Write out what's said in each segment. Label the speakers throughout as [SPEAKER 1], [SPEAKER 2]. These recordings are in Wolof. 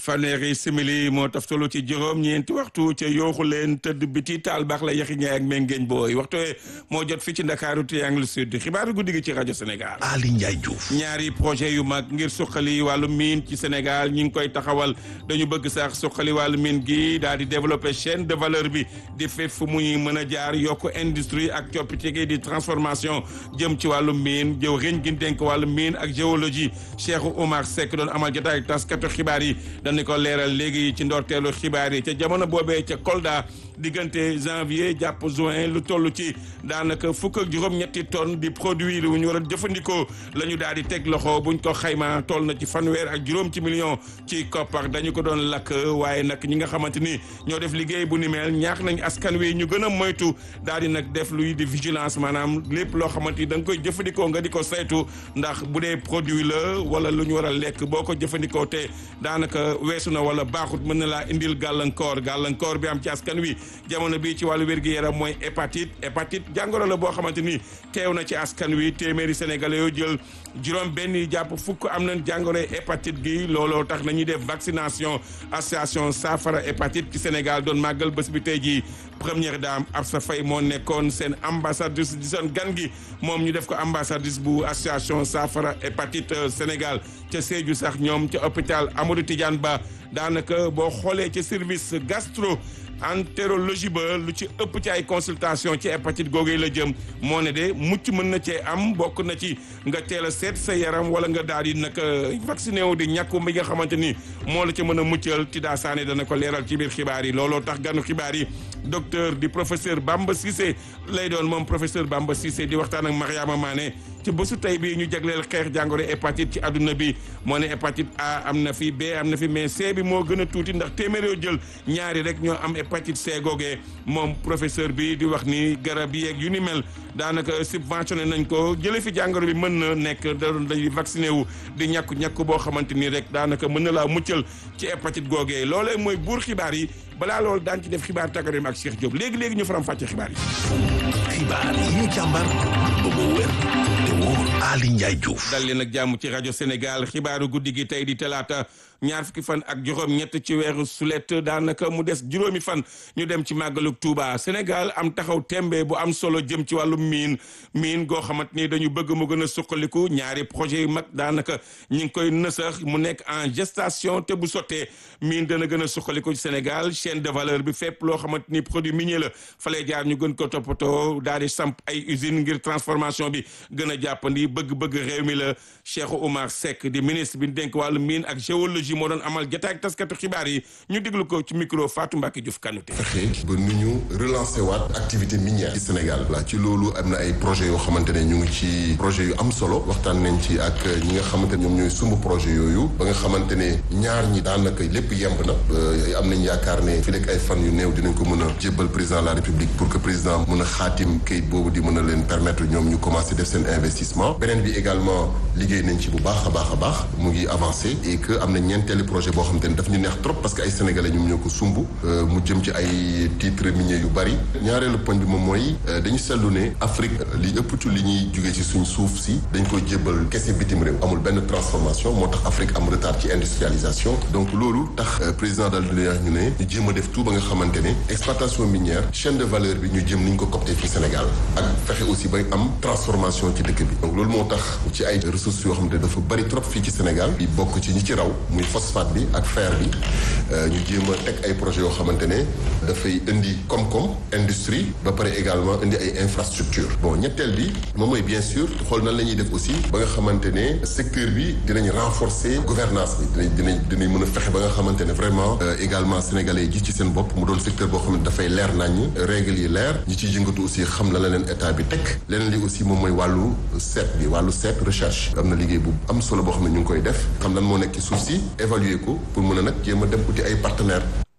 [SPEAKER 1] fanweeri simili moo taftalu ci juróom ñeenti waxtu ca yooxu leen tëdd biti taal baax la yaxi ñaay ak mengeeñ booy waxtu moo jot fi ci ndakaaru triangle sud xibaaru guddi gi ci rajo Sénégal.
[SPEAKER 2] Ali Ndiaye Diouf.
[SPEAKER 1] ñaari projet yu mag ngir suqali wàllu miin ci Sénégal ñi ngi koy taxawal dañu bëgg sax suqali wàllu miin gi daal di développer chaîne de valeur bi di fépp fu muy mën a jaar yokk industrie ak coppite gi di transformation jëm ci wàllu miin jëw riñ gi dénk wàllu miin ak géologie Cheikh Oumar Seck doon amal jotaay taskatu xibaar yi dañu ko leeral léegi ci ndorteelu xibaar yi ca jamono boobee ca Kolda diggante janvier jàpp juin lu toll ci daanaka fukk ak juróom-ñetti tonnes di produit lu ñu war a jëfandikoo la ñu daal di teg loxo buñ ko xayma toll na ci fanweer ak juróom ci million ci koppar dañu ko doon lakk waaye nag ñi nga xamante ni ñoo def liggéey bu ni mel ñaax nañ askan wi ñu gën a moytu daal di nag def luy di vigilance maanaam lépp loo xamante ni da nga koy jëfandikoo nga di ko saytu ndax bu dee produit la wala lu ñu war a lekk boo ko jëfandikoo te daanaka weesu na wala baaxut mën na laa indil gàllankoor gàllankoor bi am ci askan wi jamono bi ci wàllu wér-gu-yaram mooy hépatite hépatite jàngoro la boo xamante ni teew na ci askan wi téeméeri sénégalais yoo jël juróom benn yi jàpp fukk am nañ jàngoro hépatite gi looloo tax nañuy def vaccination association saafara hépatite ci Sénégal doon màggal bés bi tey jii première dame Absa Faye moo nekkoon seen ambassadrice di seen gan gi moom ñu def ko ambassadrice bu association saafara hépatite Sénégal ca Sédhiou sax ñoom ca hôpital Amadou Tidiane Ba daanaka boo xoolee ca service gastro entérologie ba lu ci ëpp ci ay consultation ci hépatite googee la jëm moo ne de mucc mën na cee am bokk na ci nga teel a seet sa yaram wala nga daal di nag vacciné wu di ñàkku bi nga xamante ni moo la ca mën a muccal Tida Sané dana ko leeral ci biir xibaar yi looloo tax ganu xibaar yi docteur di professeur Bamba Cissé lay doon moom professeur Bamba Cissé di waxtaan ak Mariama Mané ci bésu tey bii ñu jagleel xeex jàngoro hépatite ci àdduna bi moo ne hépatite A am na fi B am na fi mais C bi moo gën a tuuti ndax téeméer yoo jël ñaari rek ñoo am hépatite C googee moom professeur bi di wax ni garab yi ak yu ni mel daanaka subventionné nañ ko jële fi jàngoro bi mën na nekk da doon dañuy vacciné wu di ñàkku ñàkku boo xamante ni rek daanaka mën na laa muccal ci hépatite googee loolee mooy buur xibaar yi balaa loolu daan ci def xibaar tàggat ak Cheikh Diop léegi léegi ñu faram fàcce xibaar yi.
[SPEAKER 2] xibaar yi ñu càmbar ba mu wér te wóor Ali Ndiaye Diouf.
[SPEAKER 1] dal leen ak jàmm ci rajo Sénégal xibaaru guddi gi tey di talaata ñaar fukki fan ak juróom ñett ci weeru sulet daanaka mu des juróomi fan ñu dem ci màggalug Touba Sénégal am taxaw tembe bu am solo jëm ci wàllu miin miin goo xamante ni dañu bëgg mu gën a suqaliku ñaari projet yu mag daanaka ñi ngi koy nësax mu nekk en gestation te bu sottee miin dana gën a suqaliku ci Sénégal chaîne de valeur bi fépp loo xamante ni produit minier la falee jaar ñu gën ko toppatoo daal di samp ay usine ngir transformation bi gën a jàppandi bëgg-bëgg réew mi la Cheikh Oumar Seck di ministre bi dénk wàllu mine ak géologie moo doon amal jotaay ak taskatu xibaar yi ñu déglu ko ci micro Fatou Mbacke Diouf Kanouté.
[SPEAKER 3] fexe ba nu ñu relancer waat activité minière ci Sénégal la ci loolu am na ay projets yoo xamante ne ñu ngi ci projet yu am solo waxtaan nañ ci ak ñi nga xamante ne ñoom ñooy sumb projet yooyu ba nga xamante ne ñaar ñi daanaka lépp yemb na am nañ yaakaar ne fi nekk ay fan yu néew dinañ ko mën a jébbal président de la République pour que président mën a xaatim kayit boobu di mën a leen permettre ñoom ñu commencer def seen investissement beneen bi également liggéey nañ ci bu baax a baax a baax mu ngi avancé et que am na ñeenteeli projet boo xamante ne daf ñu neex trop parce que ay sénégalais ñoom ñoo ko sumb mu jëm ci ay titres miniers yu bari ñaareelu poñ bi moom mooy dañu seetlu ne Afrique li ëpp ci li ñuy jugee ci suñ suuf si dañ koy jébbal kese bitim réew amul benn transformation moo tax Afrique am retard ci industrialisation donc loolu tax président dal di ñu ne ñu jéem a def tout ba nga xamante ne exploitation minière chaîne de valeur bi ñu jëm ni ñu ko copté fii Sénégal ak fexe aussi ba am transformation ci dëkk bi donc loolu moo tax ci ay ressources yoo xamante ne dafa bari trop fii ci Sénégal bi bokk ci ñi ci raw muy phosphate bi ak fer bi ñu jéem a teg ay projets yoo xamante ne dafay indi koom-koom industrie ba pare également indi ay infrastructure bon ñetteel bi moom mooy bien sûr xool nan la ñuy def aussi ba nga xamante ne secteur bi dinañ renforcer gouvernance bi dinañ dinañ dinañ mën a fexe ba nga xamante ne vraiment également sénégalais yi gis ci seen bopp mu doon secteur boo xam ne dafay leer naññ règles yi leer ñi ciy yëngatu aussi xam la la leen état bi teg leneen li aussi moom mooy wàllu seet bi wàllu seet recherche am na liggéey bu am solo boo xam ne ñu ngi koy def xam lan moo nekk ci suuf si évaluer ko pour mën a nag jéem a dem uti ay partenaires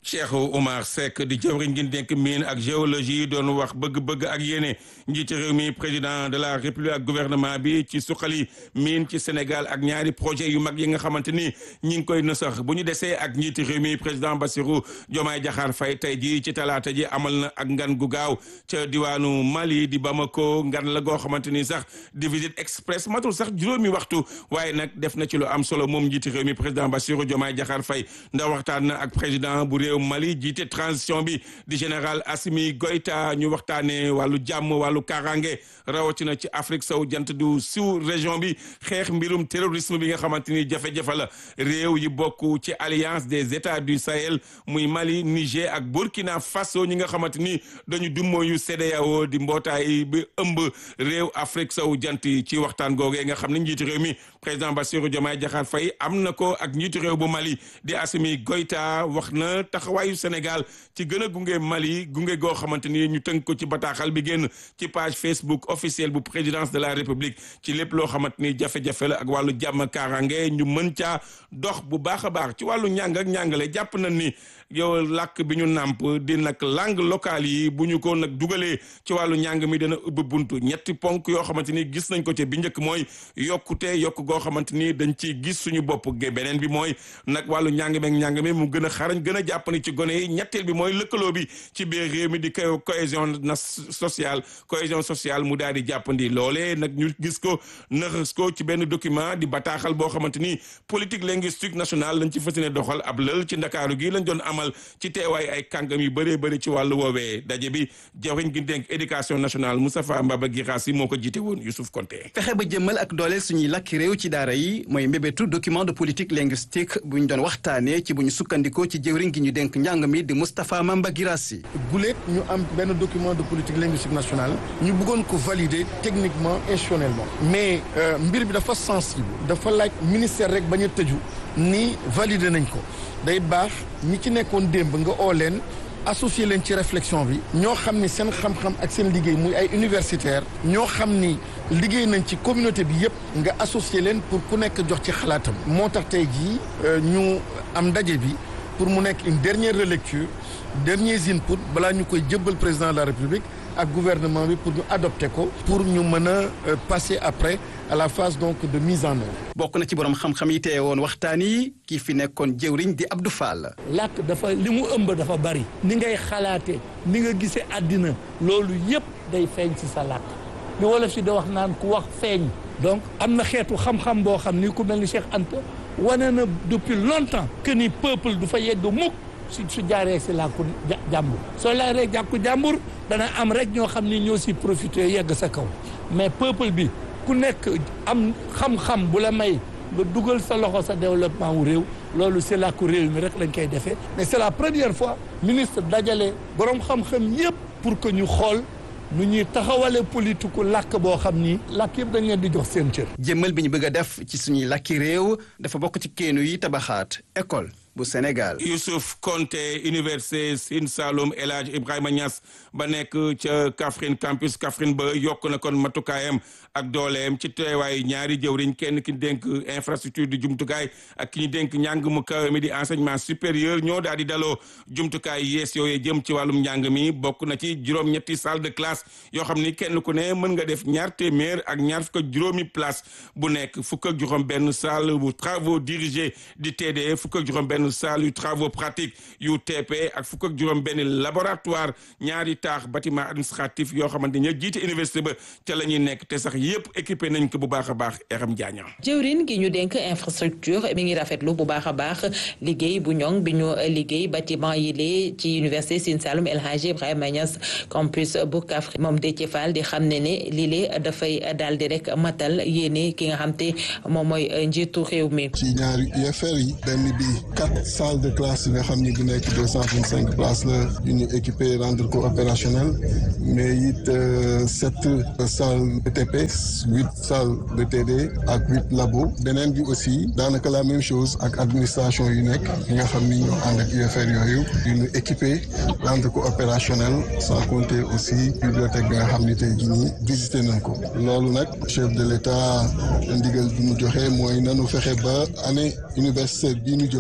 [SPEAKER 1] Cheikh Oumar Seck di jëwriñ gi dénk mine ak géologie doon wax bëgg-bëgg ak yéene njiiti réew mi président de la république ak gouvernement bi ci suqali mine ci Sénégal ak ñaari projet yu mag yi nga xamante ni ñi ngi koy nësax bu ñu desee ak njiiti réew mi président Bassirou Diomaye Diakhar Faye tey ji ci talaata ji amal na ak ngan gu gaaw ca diwaanu Mali di Bamako ngan la goo xamante ni sax di visite express matul sax juróomi waxtu waaye nag def na ci lu am solo moom njiiti réew mi président Bassirou Diomaye Diakhar Faye ndax waxtaan na ak président bu réew Mali jiite transition bi di général Assimi Goïta ñu waxtaanee wàllu jàmm wàllu kaaraange rawatina ci Afrique sow jant du sous région bi xeex mbirum terrorisme bi nga xamante ni jafe-jafe la réew yi bokk ci alliance des états du Sahel muy Mali Niger ak Burkina Faso ñi nga xamante ni dañu dummóoyu CEDEAO di mbootaay bi ëmb réew Afrique sow jant ci waxtaan googee nga xam ne njiitu réew mi président Bassirou Diomaye Diakhar Faye am na ko ak njiitu réew bu Mali di Assimi Goïta wax na taxawaayu Sénégal ci gën a gunge Mali gunge goo xamante ni ñu tënk ko ci bataaxal bi génn ci page Facebook officielle bu présidence de la République ci lépp loo xamante ni jafe-jafe la ak wàllu jàmm kaaraange ñu mën caa dox bu baax a baax ci wàllu njàng ak njàngale jàpp nañ ni yow làkk bi ñu nàmp di nag langue locale yi bu ñu ko nag dugalee ci wàllu njàng mi dana ubbi buntu ñetti ponk yoo xamante ni gis nañ ko ci bi njëkk mooy yokkute yokk goo xamante ni dañ ci gis suñu bopp ge beneen bi mooy nag wàllu njàng meeg njàng mi mu gën a xarañ gën a jàppani ci gone yi ñetteel bi mooy lëkkaloo bi ci biir réew mi di ko cohésion na sociale cohésion sociale mu daal di jàppandi loolee nag ñu gis ko nëxës ko ci benn document di bataaxal boo xamante ni politique linguistique nationale lañ ci fas yéene doxal ab lël ci ndakaaru gi lañ doon amal ci teewaay ay kàngam yu bëree bëri ci wàllu woowee daje bi jawriñ gi dénk éducation nationale Moustapha Mbaba Guirassy moo ko jiite woon Youssouf Konté
[SPEAKER 4] fexe ba jëmmal ak dooleel suñuy làkki réew ci daara yi mooy mbébétu document de politique linguistique bu ñu doon waxtaanee ci bu ñu sukkandikoo ci jëwriñ gi ñu dénk njàng mi di Moustapha Mamba Guirassy
[SPEAKER 5] guléet ñu am benn document de politique linguistique nationale ñu bëggoon ko valider techniquement institutionnellement mais mbir bi dafa sensible dafa laaj ministère rek bañ a tëju ni valider nañ ko day baax ñi ci nekkoon démb nga oo leen associé leen ci réflexion bi ñoo xam ni seen xam-xam ak seen liggéey muy ay universitaire ñoo xam ni liggéey nañ ci communauté bi yépp nga associé leen pour ku nekk jox ci xalaatam moo tax tey jii ñu am ndaje bi pour mu nekk une dernière relecture derniers inputs balaa ñu koy jëbbal président de la république ak gouvernement bi pour ñu adopter ko pour ñu mën a passer après à la phase donc de mise en œuvre.
[SPEAKER 4] bokk na ci borom xam-xam yi teye woon waxtaan yi kii fi nekkoon jëwriñ di Abdou Fall.
[SPEAKER 6] làkk dafa li mu ëmb dafa bari. ni ngay xalaatee ni nga gisee àddina loolu yépp day feeñ ci sa làkk li wolof si da wax naan ku wax feeñ. donc am na xeetu xam-xam boo xam ni ku mel ni Cheikh Anta wane na depuis longtemps que ni peuple du fa yegg mukk su su jaaree si làkku jàmbur soo laaree jàkku jàmbur dana am rek ñoo xam ni ñoo si profité yegg sa kaw mais peuple bi ku nekk am xam-xam bu la may nga dugal sa loxo sa développement wu réew loolu si làkku réew mi rek lañ koy defee mais c'est la première fois ministre dajale borom xam-xam yépp pour que ñu xool nu ñuy taxawale politiku làkk boo xam ni làkk yëpp dañ leen di jox seen cër.
[SPEAKER 4] jëmmal bi ñu bëgg a def ci suñuy làkki réew dafa bokk ci keenu yi tabaxaat école bu Sénégal.
[SPEAKER 1] Youssouf Konté université Sine Saloum El Hadj Ibrahima Niass ba nekk ca Kaffrine campus Kaffrine ba yokk na kon matukaayam ak dooleem ci teewaay ñaari jëwriñ kenn ki ñu dénk infrastructure di jumtukaay ak ki ñu dénk njàng mu kawe mi di enseignement supérieur ñoo daal di daloo jumtukaay yees yooyu jëm ci wàllum njàng mi bokk na ci juróom-ñetti salle de classe yoo xam ni kenn ku ne mën nga def ñaar téeméer ak ñaar fukk ak juróomi place bu nekk fukk ak juróom benn salle bu travaux dirigés di TD fukk ak juróom benn salle yu travaux pratiques yu TP ak fukk ak juróom benn laboratoire ñaari taax bâtiment administratif yoo xamante ne jiite université ba ca la ñuy nekk te sax yëpp équipé nañ ko bu baax a baax Eram Diagne.
[SPEAKER 7] jëwrin gi ñu dénk infrastructure mi ngi rafetlu bu baax a baax liggéey bu ñoŋ bi ñu liggéey bâtiment yi lee ci université Sine Saloum El Hadji Ibrahima Niass campus bu Kaffrine moom Déthié Fall di xam ne ne lii lee dafay daal di rek matal yéene ki nga xam te moom mooy njiitu réew mi.
[SPEAKER 8] ci ñaari UFR yi benn bi quatre salles de classe yi nga xam ni bu nekk deux cent vingt cinq places la yu ñu équipé rendre ko opérationnel mais it sept salles de TP huit salles de TD ak huit labo beneen bi aussi daanaka la même chose ak administration yu nekk yi nga xam ni ñoo ànd ak UFR yooyu yu ñu équipé rendre ko opérationnel sans compter aussi bibliothèque bi nga xam ni tey jii nii visité nañ ko loolu nag chef de l'État ndigal bi mu joxe mooy nanu fexe ba année universitaire bii ñu jëm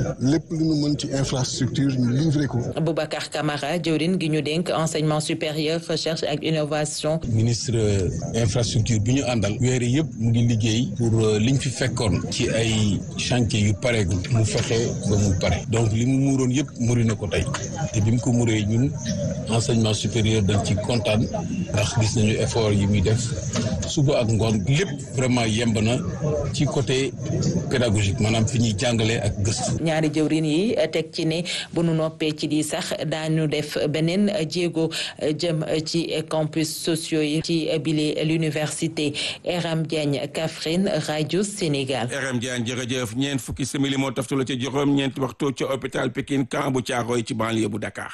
[SPEAKER 8] lépp lu ñu mën ci infrastructure ñu livrer ko.
[SPEAKER 7] Boubacar Camara jëwrin gi ñu dénk enseignement supérieur recherche ak innovation.
[SPEAKER 9] ministre infrastructure bi ñu àndal weer yëpp mu ngi liggéey pour liñ fi fekkoon ci ay chantier yu pareegul mu fexe ba mu pare donc li mu muuroon yëpp muri na ko tey te bi mu ko muree ñun enseignement supérieur dañ ci kontaan ndax gis nañu effort yi muy def suba ak ngoon lépp vraiment yemb na ci côté pédagogique maanaam fi ñuy jàngalee ak gëstu.
[SPEAKER 7] ñaari jëwrin yi teg ci ne bu nu noppee ci di sax daañu def beneen jéego jëm ci campus sociaux yi ci bile l'université RM Diagne Kaffrine rajo Sénégal.
[SPEAKER 1] RM Diagne jërëjëf ñeent fukki simili moo taftalu ca juróom ñeenti waxtu ca hôpital Pikine camp bu Thiaroye ci banlieue bu Dakar.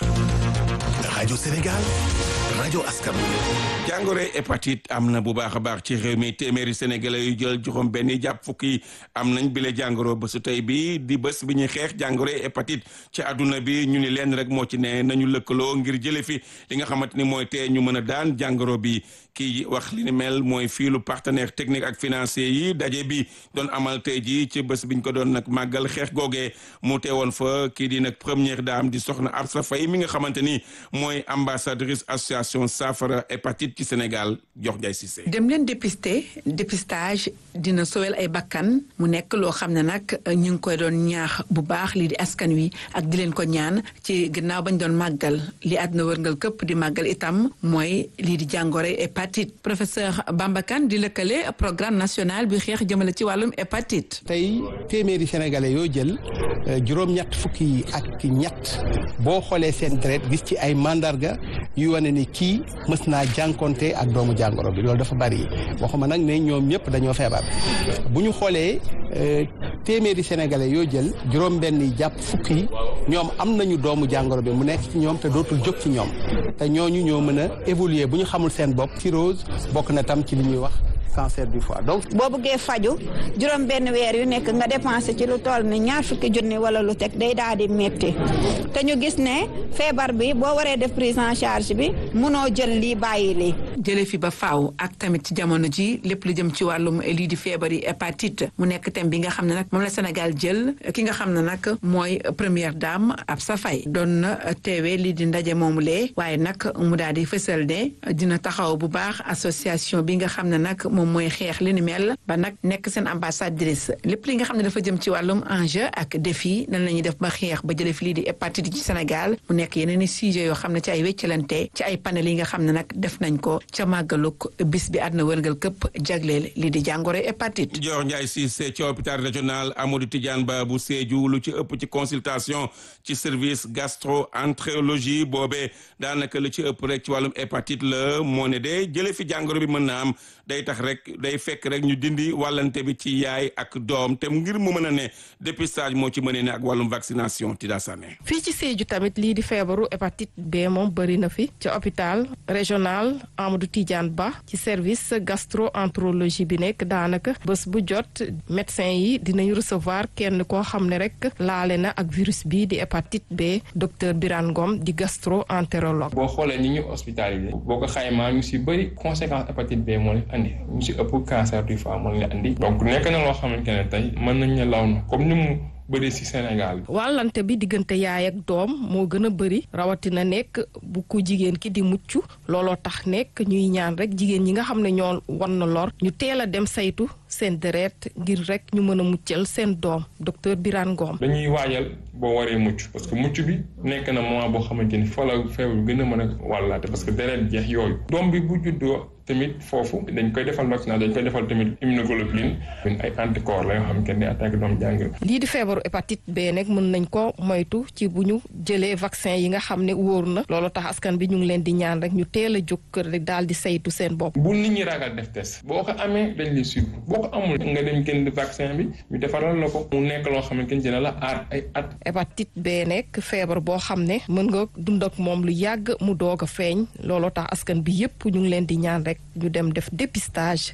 [SPEAKER 2] rajo Sénégal rajo askan
[SPEAKER 1] jàngoro hépatite am na bu baax a baax ci réew mi téeméeri sénégalais yu jël juróom benn jàpp fukki am nañ bile jàngoro bésu tey bi di bés bi ñuy xeex jàngoro hépatite ci àdduna bi ñu ni leen rek moo ci ne nañu lëkkaloo ngir jële fi li nga xamante ni mooy tee ñu mën a daan jàngoro bi kii wax li ni mel mooy fiilu partenaire technique ak financier yi daje bi doon amal tey ji ci bés biñ ko doon nag màggal xeex googee mu teewoon fa kii di nag première dame di soxna Absa Faye mi nga xamante ni mooy ambassadrice association saafara hépatite ci Sénégal jox Njaay Cissé
[SPEAKER 10] dem leen dépister dépistage dina sowel ay bakkan mu nekk loo xam ne nag ñu ngi koy doon ñaax bu baax lii di askan wi ak di leen ko ñaan ci gannaaw bañ doon màggal li àdduna wërngal këpp di màggal itam mooy lii di jàngoro hépatite professeur Bamba Kane di lëkkale programme national bi xeex jëmale ci wàllum hépatite.
[SPEAKER 11] tey téeméeri sénégalais yoo jël juróom-ñett fukki yi ak ñett boo xoolee seen deret gis ci ay mandarga yu wane ni kii mës naa jànkonte ak doomu jàngoro bi loolu dafa bari waxuma nag ne ñoom ñëpp dañoo feebar bu ñu xoolee téeméeri sénégalais yoo jël juróom-benn yi jàpp fukki yi ñoom am nañu doomu jàngoro bi mu nekk ci ñoom te dootul jóg ci ñoom te ñooñu ñoo mën a évoluer bu ñu xamul seen bopp cirrhose bokk na tam ci li ñuy wax cancer du foie donc.
[SPEAKER 12] boo bëggee faju juróom benn weer yu nekk nga dépensé ci lu toll ni ñaar fukki junni wala lu teg day daal di métti te ñu gis ne feebar bi boo waree def prise en charge bi munoo jël lii bàyyi lii.
[SPEAKER 10] jële fi ba faaw ak tamit ci jamono ji lépp lu jëm ci wàllum lii di feebar yi hépatite mu nekk thème bi nga xam ne nag moom la Sénégal jël ki nga xam ne nag mooy première dame Absa Faye doon na teewee lii di ndaje moomu lee waaye nag mu daal di fësal ne dina taxaw bu baax association bi nga xam ne nag moom mooy xeex li ni mel ba nag nekk seen ambassadrice lépp li nga xam ne dafa jëm ci wàllum enjeu ak défi nan la ñuy def ba xeex ba jële fi lii di hépatite ci Sénégal mu nekk yeneen i sujet yoo xam ne ci ay wéccalante ci ay panel yi nga xam ne nag def nañ ko ca màggaluk bis bi àdduna wërngal këpp jagleel lii di jàngoro hépatite.
[SPEAKER 1] Dior Ndiaye Cissé ci hôpital régional Amadou Tidiane Ba bu Sédhiou lu ci ëpp ci consultation ci service gastro-entérologie boobee daanaka lu ci ëpp rek ci wàllum hépatite la moo ne de jële fi jàngoro bi mën na am day tax rek day fekk rek ñu dindi wàllante bi ci yaay ak doom te ngir mu mën a ne dépistage moo ci mënee ne ak wàllum vaccination Tida Sané.
[SPEAKER 13] fii ci Sédhiou tamit lii di feebaru hépatite B moom bëri na fi ci hôpital régional Amadou Tidiane Ba ci service gastro-entérologie bi nekk daanaka bés bu jot médecin yi dinañ recevoir kenn koo xam ne rek laale na ak virus bi di hépatite B docteur Birane Ngom di gastro-entérologue.
[SPEAKER 14] boo xoolee ni ñu hospitalisé boo ko xaymaa ñu si bëri conséquence hépatite B moo leen andi ñu si ëpp cancer du foie moo leen andi donc nekk na loo xamante ne tey mën nañ ne law na comme ni mu bëri ci Sénégal.
[SPEAKER 13] wàllante bi diggante yaay ak doom moo gën a bëri rawatina nekk bu ko jigéen ki di mucc looloo tax nekk ñuy ñaan rek jigéen ñi nga xam ne ñoo wan na lor ñu teel a dem saytu seen deret ngir rek ñu mën a muccal seen doom docteur Birane Ngom.
[SPEAKER 14] dañuy waajal boo waree mucc parce que mucc bi nekk na moment boo xamante ni fa la feebar gën a mën a wàllaate parce que deret jeex yooyu. doom bi bu juddoo tamit foofu dañ koy defal vaccination dañ koy defal tamit immunoglobulines ay anticorps la yoo xamante ne attaque doom jàng
[SPEAKER 13] lii di feebaru hépatite B nag mën nañ ko moytu ci bu ñu jëlee vaccin yi nga xam ne wóor na loolu tax askan bi ñu ngi leen di ñaan rek ñu teel a jóg kër rek daal di saytu seen bopp.
[SPEAKER 14] bu nit ñi ragal def test boo ko amee dañ lay suivre boo ko amul nga dem jënd vaccin bi ñu defaral la ko mu nekk loo xamante ne dina la aar ay at.
[SPEAKER 13] hépatite B nekk feebar boo xam ne mën nga dund ak moom lu yàgg mu doog a feeñ looloo tax askan bi yépp ñu ngi leen di ñaan rek ñu dem def dépistage